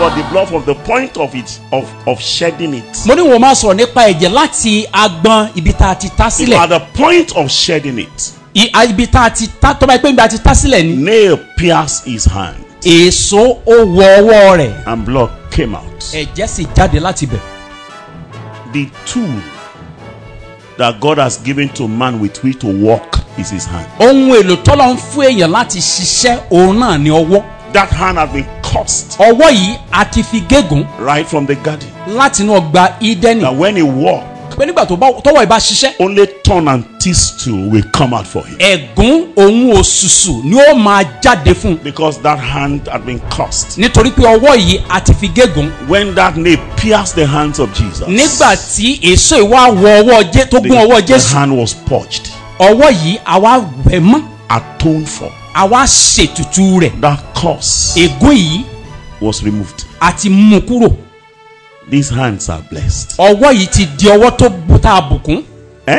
about the blood from the point of it of of shedding it. mo ní wọn máa sọ̀rọ̀ nípa ẹ̀jẹ̀ láti agbọn ibi tá a ti ta At sílẹ̀ the point of shedding it, I- a- ibi tá a ti ta tó bá yẹ pé ibi tá a ti ta sílẹ̀ ni nail pierced his hand, èso ó wọ ọwọ́ rẹ̀ and blood came out. ẹ̀jẹ̀ sì jáde láti bẹ̀. The tool that God has given to man with which to walk is his hand. ohun èlò tọ́lọ́ ń fún èèyàn láti ṣiṣẹ́ òun náà ni ọwọ́ That hand has been cursed ọwọ́ yìí a ti fi gégùn right from the garden. láti inú ọgbà ídẹ́nì That when he walked, pé nígbà tó bá tọwọ́ ìbá ṣiṣẹ́ only thorn and thistle will come out for him. ẹ̀gún òun òṣùṣù ni ó máa jáde fún un Because that hand had been cursed. nítorí pé ọwọ́ yìí a ti fi gégùn When that nail pierced the hands of Jesus, nígbà tí èso ìwà wọ ọwọ́ jẹ́ tó the, gún ọwọ́ the jésù hand was purged, ọwọ́ yìí àwa wẹ̀ mọ́ atoned for. àwa ṣètùtù rẹ̀ That curse ègún yìí was removed. a ti mú kúrò These hands are blessed. ọwọ́ yìí ti di ọwọ́ tó bu tá a bùkún Eh?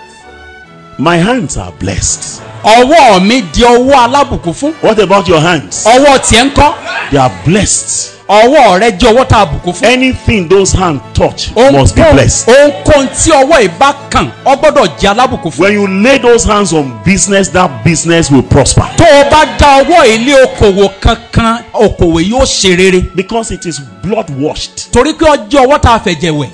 My hands are blessed. ọwọ́ mi di ọwọ́ alábùkún fún What about your hands? ọwọ́ tiẹ̀ ń kọ́ They are blessed. ọwọ́ rẹ jẹ́ ọwọ́ tá a bùkún fún. Anything those hands touch must be Ohunkóhun blessed. ohunkóhun tí ọwọ́ yìí bá kàn ọ gbọ́dọ̀ jẹ́ alábùkún fún. When you lay those hands on business, that business will prosper. tó o bá dá ọwọ́ ilé okòwò kankan okòwò yóò ṣe rere Because it is blood washed. torí pé ọjọ́ ọwọ́ tá a fẹ̀jẹ̀ wẹ̀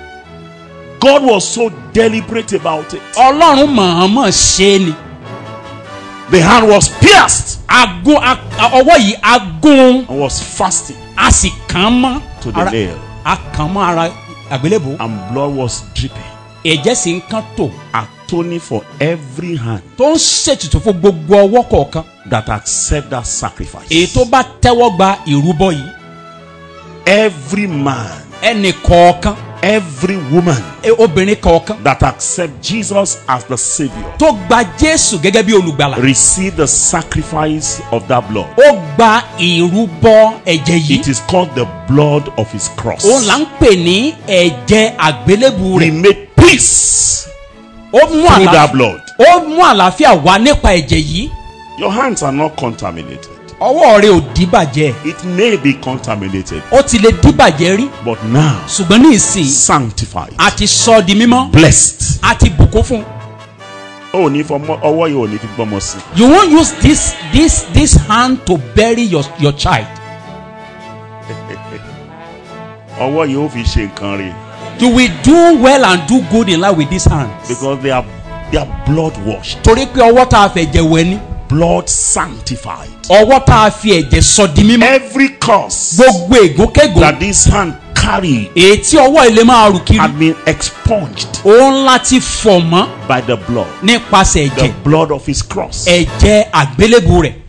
God was so deliberate about it. ọlọ́run mọ̀ọ́mọ̀ ṣe é ni The hand was pierced agun a- a- ọwọ́ yìí agun and was fasting, a sì kàn án mọ́ To the ara- nail. a kàn án mọ́ ara àgbélébò and blood was dripping, ẹ̀jẹ̀ sì ń kán tò atoning for every hand tó ń ṣètùtù fún gbogbo ọwọ́ kọ̀ọ̀kan that accept that sacrifice. èyí tó bá tẹ́wọ́ gba ìrúbọ yìí Every man, ẹnì kọ̀ọ̀kan every woman e- obìnrin kọ̀ọ̀kan that accept Jesus as the Savior tó gba jésù gẹ́gẹ́ bí olùgbàlà receive the sacrifice of that blood. ó gba ìrúbọ ẹ̀jẹ̀ It yìí is called the blood of His cross. òun là ń pè ní ẹ̀jẹ̀ àgbélébù He rẹ̀ made peace ó mú through that àlàáfíà blood. ó mú àlàáfíà wá nípa ẹ̀jẹ̀ yìí Your hands are not contaminated. ọwọ́ rẹ̀ ò díbàjẹ́ It may be contaminated, ó ti lè díbàjẹ́ rí but now ṣùgbọ́n ní ìsìn sanctified, a ti sọ ọ́ di mímọ́ blessed. a ti bùkún fún un. Oh, ní fọmọ ọwọ́ yìí ò ní fi gbọ́mọ sí. you won't use this this this hand to bury your your child Ọwọ́ yìí ó fi ṣe nǹkan rẹ̀ you will do well and do good in life with this hand because they are they are blood washed, torí pé ọwọ́ tá a fẹ̀jẹ̀ wẹ̀ ni blood sanctified. ọwọ́ tá a fi ẹ̀jẹ̀ sọ di mímọ́ Every curse gbogbo ègúnkégùn that this hand carried èyí tí ọwọ́ ilé máa rù kiri had been expunged òun láti fọ̀ mọ́ by the blood, nípasẹ̀ the ẹ̀jẹ̀ blood of his cross. ẹ̀jẹ̀ àgbélébù rẹ̀